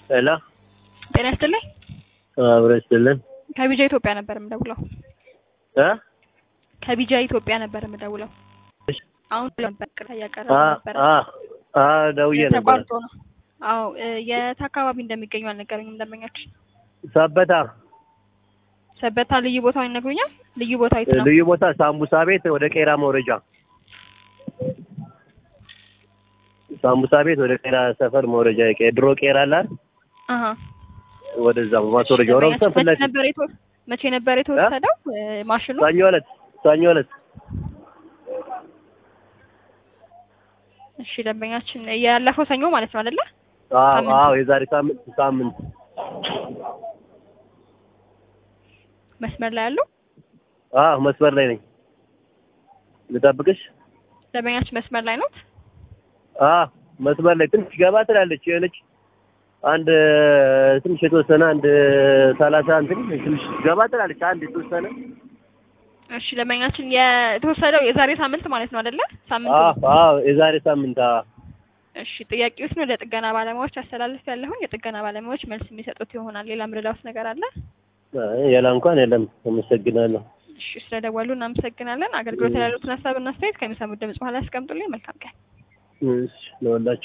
ሄሎ ጤና ይስጥልኝ። አብሮ ይስጥልን ከቢጃ ኢትዮጵያ ነበር የምደውለው። እ ከቢጃ ኢትዮጵያ ነበር የምደውለው። አሁን ነበር ቅሬታ እያቀረበ አ ነበር። አ አ ደውዬ ነበር። ተቋርጦ ነው። አዎ እ የት አካባቢ እንደሚገኙ አልነገረኝም ደንበኛችን። ሰበታ ሰበታ ልዩ ቦታው ይነግሩኛል? ልዩ ቦታው የት ነው? ልዩ ቦታ ሳምቡሳ ቤት ወደ ቄራ መውረጃ ሳምቡሳ ቤት ወደ ቄራ ሰፈር መውረጃ የቄ- ድሮ ቄራ አለ አይደል? አሀ ወደዛ ማስወረጃ ኦሮምሰን ፊት መቼ ለፊት ነበር የተወ- መቼ ነበር የተወሰደው እ ማሽኑ? ሰኞ ዕለት ሰኞ ዕለት እሺ ደንበኛችን ያለፈው ሰኞ ማለት ነው አይደለ? አዎ ሳምንት። አዎ የዛሬ ሳምንት ሳምንት መስመር ላይ ያሉ አዎ መስመር ላይ ነኝ ልጠብቅሽ ደንበኛችን መስመር ላይ ነው። አዎ መስመር ላይ ትንሽ ገባ ትላለች የሆነች አንድ ትንሽ የተወሰነ አንድ ሰላሳ እንትን ትንሽ ገባ ትላለች አንድ የተወሰነ እሺ ደንበኛችን የተወሰደው የዛሬ ሳምንት ማለት ነው አይደለ? ሳምንት አዎ ነው። አዎ የዛሬ ሳምንት አዎ እሺ ጥያቄዎችን ወደ ጥገና ባለሙያዎች አስተላልፍ ያለሁን የጥገና ባለሙያዎች መልስ የሚሰጡት ይሆናል። ሌላ ምርዳውስ ነገር አለ? አይ፣ ሌላ እንኳን የለም አመሰግናለሁ እሺ ስለደወሉ እናመሰግናለን። አገልግሎት ያሉትን ሀሳብና አስተያየት ከሚሰሙት ድምጽ በኋላ ያስቀምጡልኝ። መልካም ቀን። እሺ ለወላችሁ